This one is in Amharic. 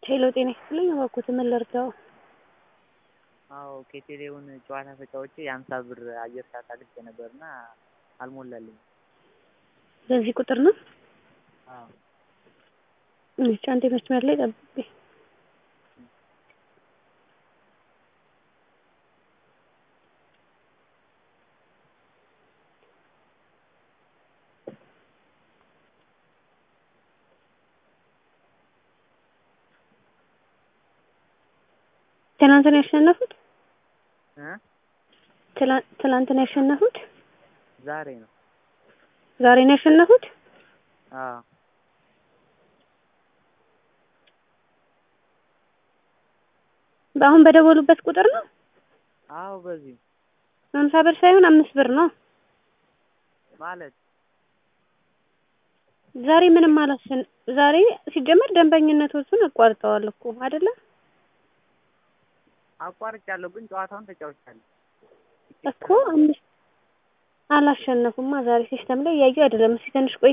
ሄሎ ጤና ይስጥልኝ እባክዎት ምን ልርዳዎ? አዎ ከቴሌውን ጨዋታ ተጫውቼ የሀምሳ ብር አየር ሰዓት አግኝቼ ነበርና አልሞላልኝም። በዚህ ቁጥር ነው? አዎ እሺ አንዴ መስመር ላይ ጠብቁኝ። ትናንት ነው ያሸነፉት? እ ትላንት ነው ያሸነፉት? ዛሬ ነው። ዛሬ ነው ያሸነፉት? አዎ አሁን በደወሉበት ቁጥር ነው? አዎ በዚህ ሀምሳ ብር ሳይሆን አምስት ብር ነው። ማለት ዛሬ ምንም አላሸን ዛሬ ሲጀመር ደንበኝነቶቹን አቋርጠዋል እኮ አይደለ? አቋርጫለሁ ግን ጨዋታውን ተጫውቻለሁ። እኮ አምስት አላሸነፉማ ዛሬ ሲስተም ላይ እያየሁ አይደለም። እስኪ ትንሽ ቆይ